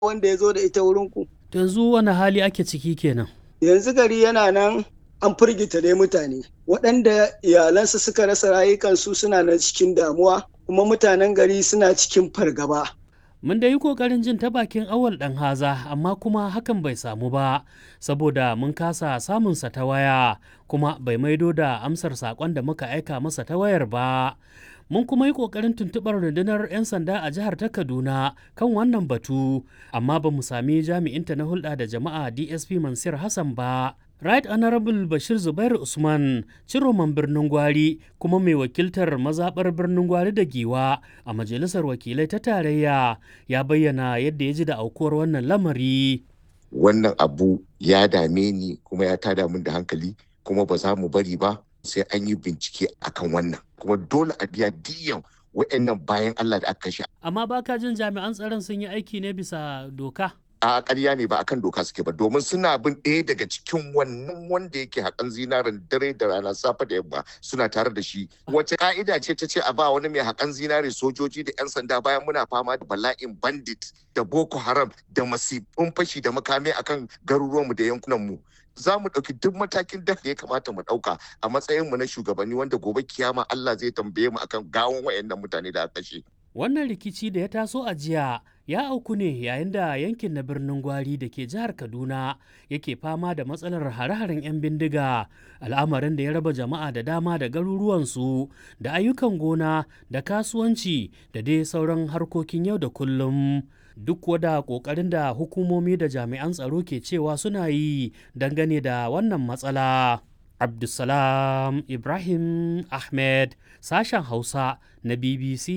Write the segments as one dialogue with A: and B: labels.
A: wanda ya zo da ita wurinku.
B: yanzu wani hali ake ciki kenan
A: Yanzu gari yana nan an firgita dai mutane. Waɗanda iyalansu suka rasa rayukansu suna nan cikin damuwa kuma mutanen gari suna cikin fargaba.
B: mun da yi kokarin jin ta bakin awal ɗan haza amma kuma hakan bai samu ba saboda mun kasa samunsa ta waya kuma bai maido da amsar saƙon da muka aika masa ta wayar ba mun kuma yi kokarin tuntuɓar rundunar 'yan sanda a jihar ta kaduna kan wannan batu amma ba mu sami jami'inta na hulɗa da jama'a dsp mansur hassan ba Right Honorable Bashir Zubairu Usman, ciroman birnin Gwari kuma mai wakiltar mazaɓar birnin Gwari da Giwa a Majalisar Wakilai ta Tarayya ya bayyana yadda ya ji da aukuwar wannan lamari.
C: Wannan abu ya dame ni kuma ya tada min da hankali kuma ba za mu bari ba sai an yi bincike akan wannan. Kuma dole a biya diyan wa'annan bayan Allah da aka kashe.
B: Amma baka jin jami'an tsaron sun yi aiki ne bisa doka?
C: a ƙarya ne ba akan doka suke ba domin suna bin ɗaya daga cikin wannan wanda yake haƙan zinarin dare da rana safe da yamma suna tare da shi wace ka'ida ce ta ce a ba wani mai haƙan zinare sojoji da 'yan sanda bayan muna fama da bala'in bandit da boko haram da masifin fashi da makami akan garuruwanmu da yankunanmu za mu ɗauki duk matakin da ya kamata mu ɗauka a matsayinmu na shugabanni wanda gobe kiyama Allah zai tambaye mu akan gawon wayannan mutane da aka kashe.
B: Wannan rikici da ya taso a jiya ya auku ne yayin da yankin na birnin Gwari da ke jihar Kaduna yake fama da matsalar hare-haren 'yan bindiga al'amarin da ya raba jama'a da dama da garuruwansu da ayyukan gona da kasuwanci da dai sauran harkokin yau da kullum. Duk wada ƙoƙarin da hukumomi da jami'an tsaro ke cewa suna yi dangane da wannan matsala. Abdulsalam Ibrahim Ahmed sashen Hausa na BBC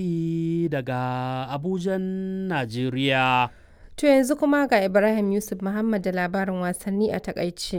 B: daga Abujan, Najeriya.
D: To yanzu kuma ga Ibrahim Yusuf Muhammad da labarin wasanni a takaice.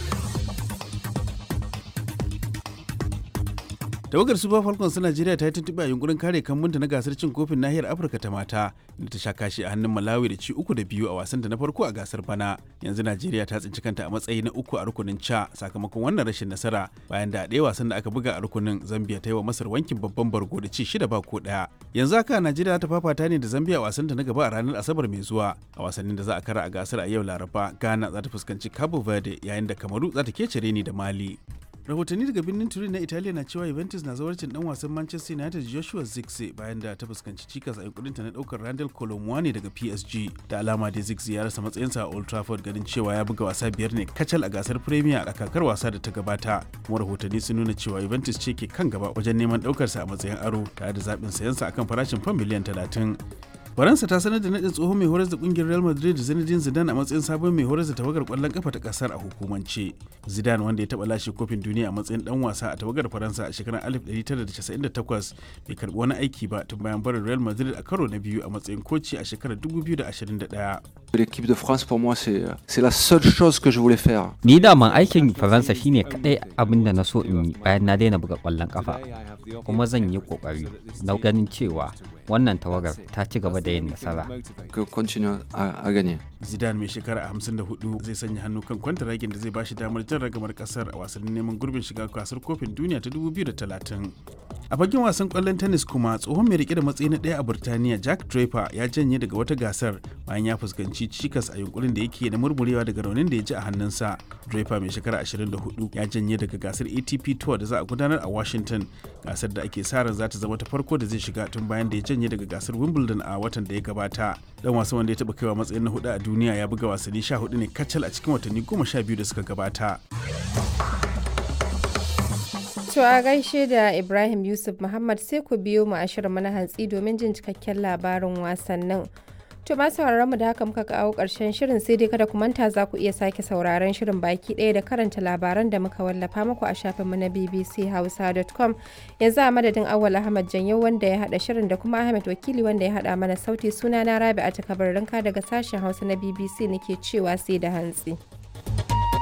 E: tawagar super falcons ta najeriya ta yi tuntuɓe a yunkurin kare kambunta na gasar cin kofin nahiyar afirka ta mata inda ta sha kashi a hannun malawi da ci uku da biyu a wasanta na farko a gasar bana yanzu najeriya ta tsinci kanta a matsayi na uku a rukunin ca sakamakon wannan rashin nasara bayan da a ɗaya wasan da aka buga a rukunin zambia ta yi wa masar wankin babban bargo da ci shida ba ko ɗaya yanzu haka najeriya ta fafata ne da zambia a wasanta na gaba a ranar asabar mai zuwa a wasannin da za a kara a gasar a yau laraba ghana za ta fuskanci cabo verde yayin da kamaru za ta kece ni da mali rahotanni daga birnin turin na italiya na cewa juventus na zawarcin dan wasan manchester united joshua zirkzee bayan da ta fuskanci cikas a yankurinta na daukar randall colomwani daga psg da alama da zirkzee ya rasa matsayinsa a old trafford ganin cewa ya buga wasa biyar ne kacal a gasar premier a kakar wasa da ta gabata kuma rahotanni sun nuna cewa juventus ce ke kan gaba wajen neman daukarsa a matsayin aro tare da zaɓin sayansa akan farashin fam miliyan talatin faransa ta sanar da nadin tsohon mai horar da kungiyar real madrid zinedine zidane a matsayin sabon mai horar da tawagar kwallon kafa ta kasar a hukumance zidane wanda ya taba lashe kofin duniya a matsayin dan wasa a tawagar faransa a shekarar 1998 bai karbi wani aiki ba tun bayan barin real madrid a karo na biyu a matsayin koci a shekarar 2021
F: L'équipe de France pour moi c'est c'est la seule chose que je voulais faire.
G: Ni daman aikin Faransa shine kadai abin da na so in yi bayan na daina buga kwallon kafa. Kuma zan yi kokari na ganin cewa wannan tawagar ta ci gaba da yin nasara.
F: Que continue à, à gagner.
E: Zidane mai shekara 54 zai sanya hannu kan kwantaragin da zai bashi damar jan ragamar kasar a wasannin neman gurbin shiga gasar kofin duniya ta 2030. A fagen wasan kwallon tennis kuma tsohon mai rike da matsayi na ɗaya a Burtaniya Jack Draper ya janye daga wata gasar bayan ya fuskanci cikas a yunkurin da yake na murmurewa daga raunin da ya ji a hannunsa. Draper mai shekara 24 ya janye daga gasar ATP Tour da za a gudanar a Washington gasar da ake sa ran za ta zama ta farko da zai shiga tun bayan da ya janye daga gasar Wimbledon a watan da ya gabata. Dan wasan wanda ya taɓa kaiwa matsayin na hudu a duniya ya buga wasanni 14 ne kacal a cikin watanni 12 da suka gabata.
D: To a gaishe da Ibrahim Yusuf Muhammad sai ku biyo mu a shirin na hantsi domin jin cikakken labarin wasannin. To ma sauraron mu da haka muka kawo ƙarshen shirin sai dai kada ku manta za ku iya sake sauraron shirin baki ɗaya da karanta labaran da muka wallafa muku a shafinmu na bbchausa.com yanzu a madadin Awal Ahmad Janyo wanda ya haɗa shirin da kuma Ahmed Wakili wanda ya haɗa mana sauti suna na Rabi a takabarinka daga sashen Hausa na BBC nake cewa sai da hantsi.